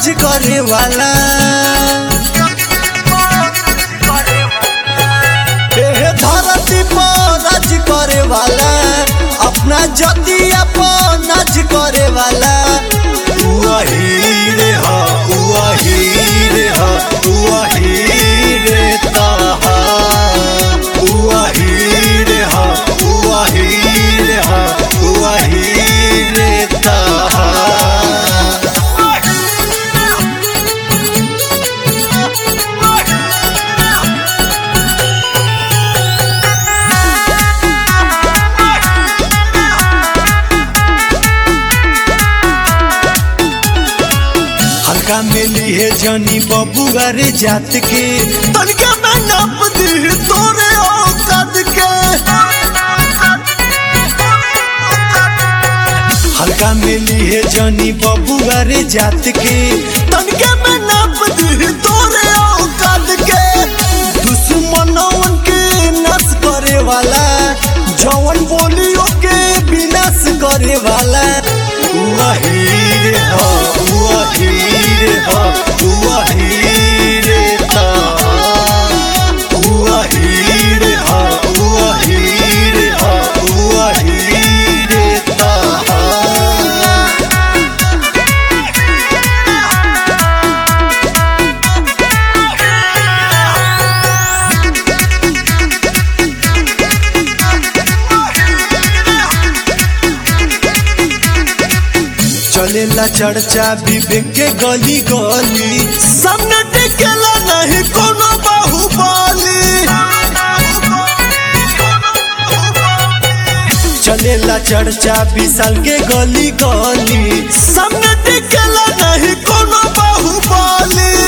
नाच करे वाला एहे धरती पर नाच करे वाला अपना जतिया पर नाच करे वाला वही रे हा वही रे हा वही रे ताहा वही रे हा वही रे हा वही रे ताहा हल्का मिली है जानी बबुआ रे जात के तनिका मैं नाप दी तोरे औकात के हल्का मिली है जानी बबुआ रे जात के तनिका मैं नाप दी तोरे औकात के दुश्मनों के नस करे वाला जवन बोलियो के विनाश करे वाला वही रे हो वही रे हो वही रे ता वही रे हो वही रे हो वही रे ता चलेला चर्चा विवेक के गली गली सामने टिकेला नहीं कोनो बाहुबली चलेला चर्चा विशाल के गली गली सामने टिकेला नहीं कोनो बाहुबली